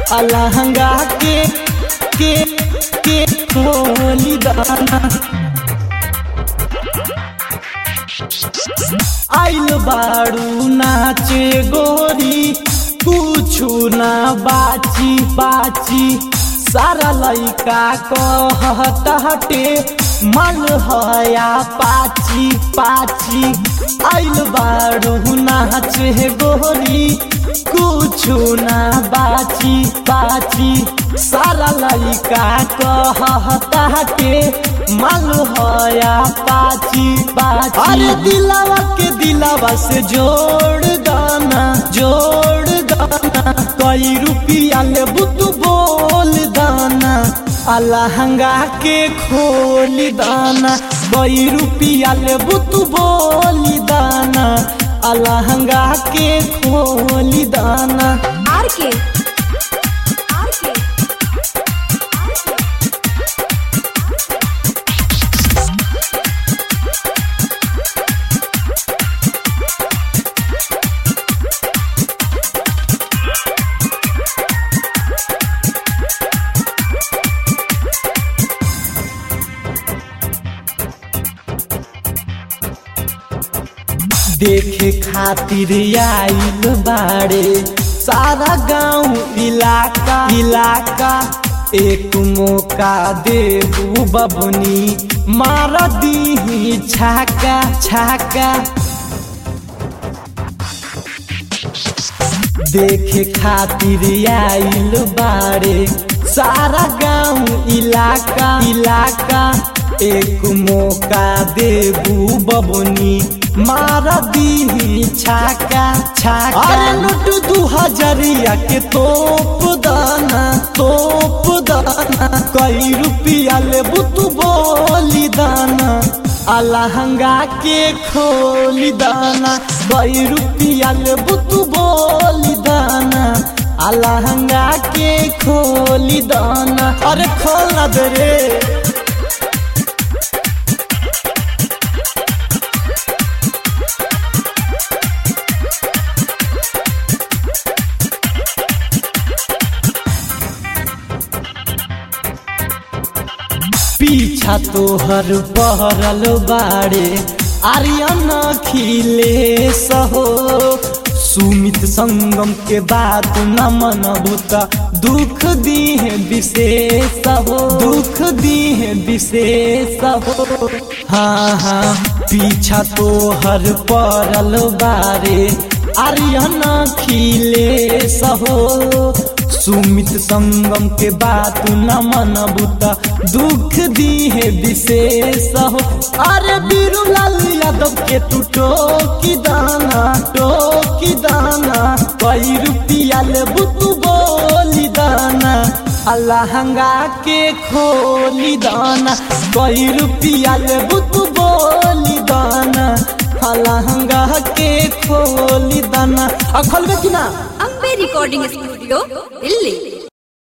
अलहंगा के के के खोली दाना आइल बाड़ू नाचे गोरी कुछु ना बाची बाची सारा लइका कहते मन हया पाची पाची आइल बाड़ू नाचे गोरी कुछु ना बाची बाची सारा लइका कहते मन हया पाची पाची अरे दिलावा के दिलावा से जोड़ दाना जोड़ दाना कई रुपया ले बुतु बोल दाना अलहंगा के खोली दाना कई रुपया ले बुतु बोली दाना अलहंगा के खोली दाना आर के आर के देखे खातिर आइल बाड़े सारा गांव इलाका इलाका एक मौका देबू बबनी मार दी छाका छाका देखे खातिर आइल बाड़े सारा गांव इलाका इलाका एक मौका देबू बबनी मार दी छाका छाका अरे लुट दू हजरिया के तोप दाना तोप दाना कई रुपया ले बुतु बोली दाना अलहंगा के खोली दाना कई रुपया ले बुतु बोली दाना अलहंगा के खोली दाना अरे खोल ना दे रे पीछा तोहर पहरल बाड़े आर्यन खिले सहो सुमित संगम के बात न मनबू त दुख दीहे विशेष हो दुख दीहे विशेष हो हाँ हाँ पीछा तोहर पड़ल बारे आर्यन खिले सहो सुमित संगम के बात न मनबू त दुख दीहे विशेष हो अरे बीरूलाल यादव के तू टोकी दाना टोकी दाना कई रुपया ले बुतू बोली दाना अलहंगा के खोली दाना कई रुपया ले बुतू बोली दाना अलहंगा के खोली दाना अखल में कि ना अम्बे रिकॉर्डिंग स्टूडियो दिल्ली